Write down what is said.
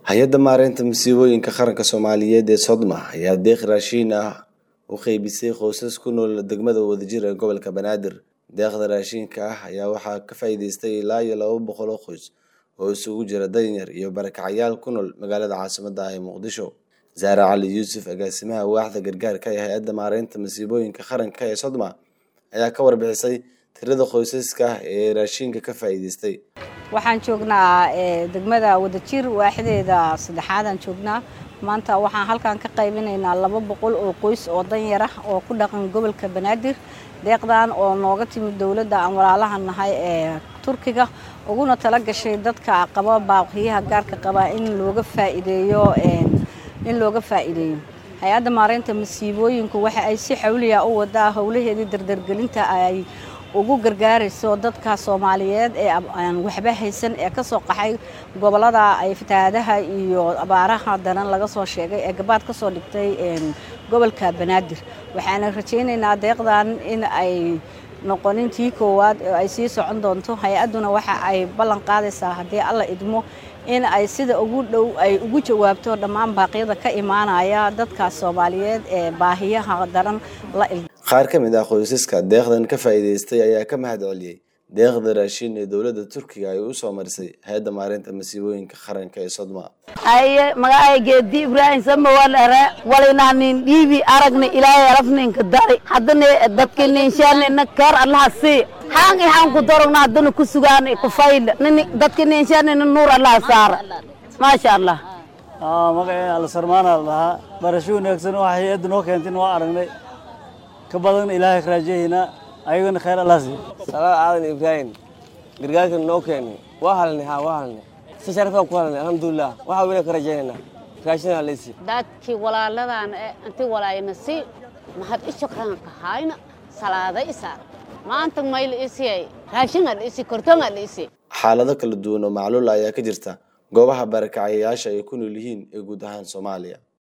hay-adda maareynta masiibooyinka qaranka soomaaliyeed ee sodma ayaa deeq raashiin ah u qeybisay qoysas ku nool degmada wadajir ee gobolka banaadir deeqda raashiinka ah ayaa waxaa ka faa'iideystay ilaa iyo laba boqol oo qoys oo isugu jira danyar iyo barakacyaal ku nool magaalada caasimadda ah ee muqdisho zaare cali yuusuf agaasimaha waaxda gargaarka ee hay-adda maareynta masiibooyinka qaranka ee sodma ayaa ka warbixisay tirada qoysaska ee raashiinka ka faa'iideystay waxaan joognaa degmada wadajir waaxdeeda saddexaadaan joognaa maanta waxaan halkan ka qaybinaynaa laba boqol oo qoys oo danyar ah oo ku dhaqan gobolka banaadir deeqdan oo nooga timid dowladda aan walaalaha nahay ee turkiga uguna tala gashay dadka qaba baaqiyaha gaarka qaba in looga faa'iideeyo in looga faa'iideeyo hay-adda maareynta masiibooyinku waxa ay si xawliya u wadaa howlaheedii dardargelinta ay ugu gargaarayso dadka soomaaliyeed ee aan waxba haysan ee ka soo qaxay gobollada ay fatahaadaha iyo abaaraha daran laga soo sheegay ee gabaad ka soo dhigtay gobolka banaadir waxaana rajaynaynaa deeqdan in ay noqonin tii koowaad oo ay sii socon doonto hay-adduna waxa ay ballan qaadaysaa haddii alla idmo in ay sida ugu dhow ay ugu jawaabto dhammaan baaqyada ka imaanaya dadka soomaaliyeed ee baahiyaha daran la il qaar ka mid ah qoysaska deeqdan ka faa'iideystay ayaa ka mahad celiyey deeqda raashiin ee dowladda turkiga ay u soo marisay hay-adda maareynta masiibooyinka qaranka ee sodma aye magacay geedi ibraahim samawalere walinahnin dhiibi aragna ilaahay arafninka dari haddana dadka ninshaanina keer allaha sii haan ihaan ku dorogna haddana ku sugaan kufayla nini dadka ninshaanina nuur allaha saara maasha allah magacay alsarmaana la dhahaa barasho wanaagsan oo hay-adda noo keentay waa aragnay ka badan ilaahay ka raajahayna ayagana khayr allah siiyo salaad aadan ibraahim gargaarkan noo keenay waa halnay haa waa halnay si sharafaan ku halnay alxamdulilah waxaa weyna ka rajaynayna raashinaa laysi dadkii walaaladan ee inti walaayna si mahad i shukran ka hayna salaada isaar maanta mayl isiyay raashinaa dhisi kortongaa dhisi xaalado kala duwan oo macluula ayaa ka jirta goobaha barakacayayaasha ay ku nool yihiin ee guud ahaan soomaaliya